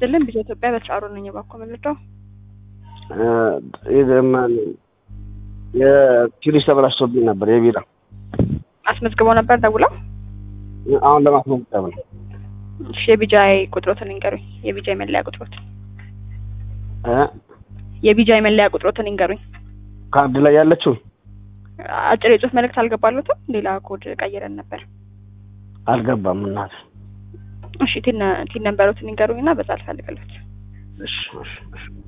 ይስጥልን ቢዛ ኢትዮጵያ በስራሩ ነኝ እባክዎ መልጠው የኪሪስ ተበላሽቶብኝ ነበር የቢራ አስመዝግበው ነበር ደውለው አሁን ለማስመዝገብ ነው እሺ የቢጃይ ቁጥሮትን ይንገሩኝ የቢጃይ መለያ ቁጥሮትን እ የቢጃይ መለያ ቁጥሮትን ይንገሩኝ ካርድ ላይ ያለችው አጭር የጽሁፍ መልእክት አልገባሉትም ሌላ ኮድ ቀይረን ነበር አልገባም እናት እሺ ቲን ቲን ነንበሮትን ይንገሩኝና በዛ አልፈልግለት እሺ እሺ እሺ